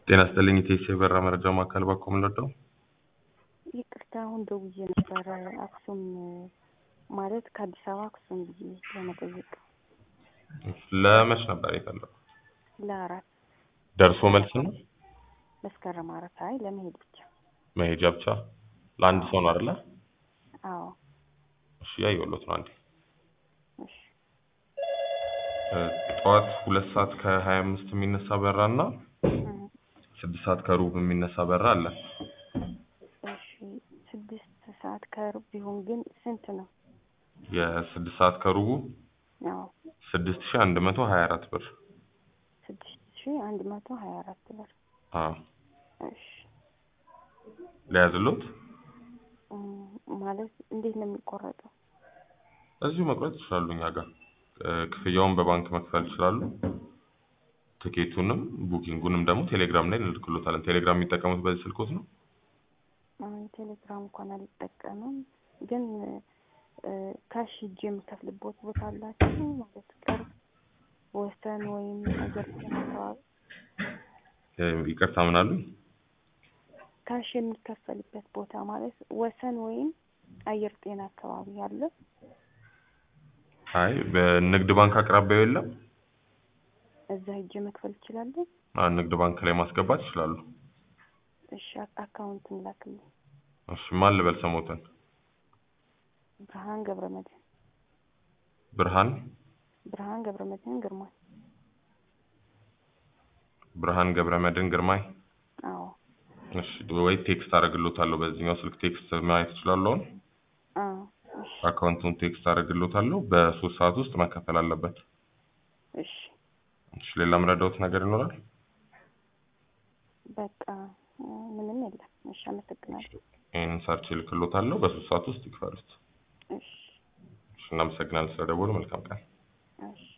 ጤና ይስጥልኝ ኢቴስ የበራ መረጃ ማዕከል ባኮ ምንወደው ይቅርታ አሁን ደውዬ ነበረ አክሱም ማለት ከአዲስ አበባ አክሱም ብዬ ለመጠየቅ ለመች ነበር የፈለጉ? ለአራት ደርሶ መልስ ነው መስከረም አራት አይ ለመሄድ ብቻ መሄጃ ብቻ ለአንድ ሰው ነው አይደለ? አዎ እሺ ያየሁሎት ነው አንዴ እሺ እ ጠዋት ሁለት ሰዓት ከሀያ አምስት የሚነሳ በራ እና እህ፣ ስድስት ሰዓት ከሩብ የሚነሳ በራ አለ። እሺ ስድስት ሰዓት ከሩብ ቢሆን ግን ስንት ነው? የስድስት ሰዓት ከሩቡ አዎ ስድስት ሺህ አንድ መቶ ሀያ አራት ብር ስድስት ሺህ አንድ መቶ ሀያ አራት ብር አዎ እሺ ለያዝሎት እም፣ ማለት እንዴት ነው የሚቆረጠው? እዚሁ መቁረጥ ይችላሉ እኛ ጋር እ፣ ክፍያውን በባንክ መክፈል ይችላሉ። ትኬቱንም ቡኪንጉንም ደግሞ ቴሌግራም ላይ እንልክሎታለን። ቴሌግራም የሚጠቀሙት በዚህ ስልኮት ነው? አይ ቴሌግራም እንኳን አልጠቀምም፣ ግን እ፣ ካሽ ሂጅ የምከፍልበት ቦታ አላችሁ ማለት ቅርብ ወሰን ወይም አየር ጤና አካባቢ እ፣ ይቅርታ ምን አሉኝ? ካሽ የሚከፈልበት ቦታ ማለት ወሰን ወይም አየር ጤና አካባቢ አለ? አይ በንግድ ባንክ አቅራቢያው የለም። እዛ ሂጅ መክፈል እችላለሁ? አ፣ ንግድ ባንክ ላይ ማስገባት ይችላሉ። እሺ አክ- አካውንቱን ላክልኝ። እሺ ማን ልበል ስሞትን? ብርሃን ገብረመድህን ብርሃን ብርሃን ገብረመድህን ግርማ። ብርሃን ገብረመድህን ግርማይ። አዎ እሺ ወይ ቴክስት አደርግሎታለሁ። በዚህኛው ስልክ ቴክስት ማየት ይችላሉ። አሁን አዎ እሺ አካውንቱን ቴክስት አደርግሎታለሁ። በሶስት ሰዓት ውስጥ መከፈል አለበት። እሺ እሺ ሌላ ምረዳውት ነገር ይኖራል? በቃ እ፣ ምንም የለም። እሺ አመሰግናለሁ። ይህንን ሰርች እልክሎታለሁ። በሶስት ሰዓት ውስጥ ይክፈሉት። እሺ እሺ እናመሰግናለን ስለደወሉ። መልካም ቀን። እሺ